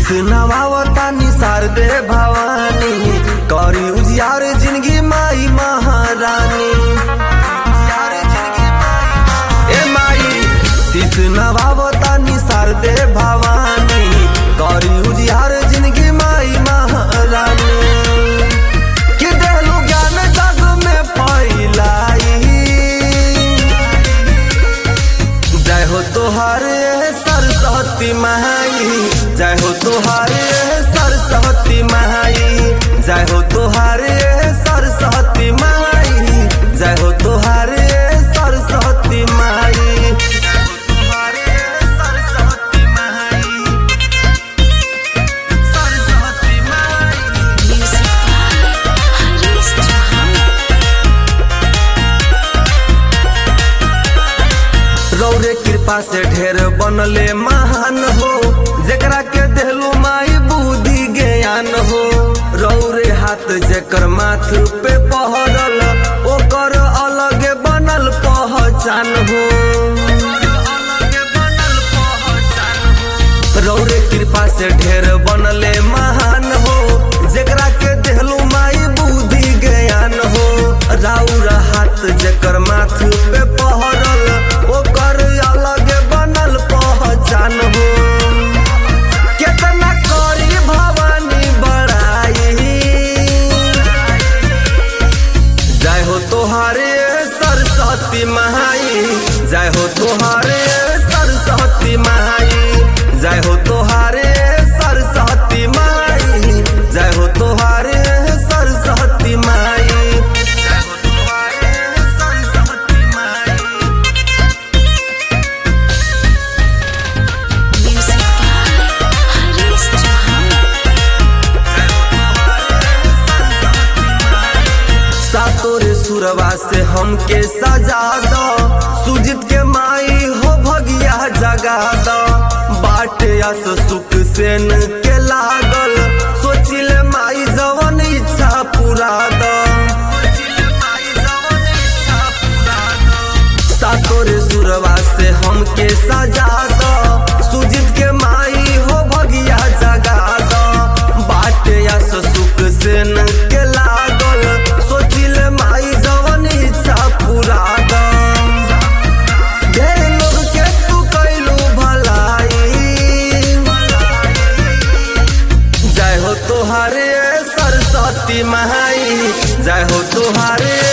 नवावता निसार दे भवानी करी उजियार जिंदगी माई महारानी उजियार जिंदगी माई- ए माई शीश नवावता निसार दे भवानी करी उजियार जिंदगी माई महारानी कि देलू ज्ञान जग में फैलाई जय हो तोहार सरस्वती माई जय हो तोहार सरस्वती माई जय हो तोहार सरस्वती माई जय हो तोहार सरस्वती माई सरस्वती माई सरस्वती माई Music by Haris Chauhan. रौरे कृपा से ढेर बनले महान हो जेकरा के देहलू माई बुद्धि ज्ञान हो रौरे हाथ जेकर माथ पे पहरल ओकर अलग बनल पहचान हो रौरे कृपा से ढेर बनले महान हो जेकरा के देहलू माई बुद्धि ज्ञान हो राउर हाथ जेकर माथ पे पहरल ओकर अलग बनल पहचान हो केतना करी भवानी बड़ाई जय हो तोहारे सरस्वती माई जय हो तोहारे सरस्वती माई जय हो तोहारे सरस्वती माई जय हो तोहारे सरस्वती माई जय हो तोहारे सरस्वती माई Music by Haris Chauhan. सातोर सुरवा से हमके सजा दो सुजित के माई हो भगिया जगा दो बाटे अस सुख सेन के लागल सोचिले माई जवन इच्छा पूरा दो सातोर सुरवा से हमके सजा दो सुजित के माई हो भगिया जगा दो बाटे अस सुख सेन के लागल सोचिले माई जवन इच्छा पूरा दो ढेर लोग के तू कैलू भलाई जय हो तोहारे सरस्वती माई जय हो तोहारे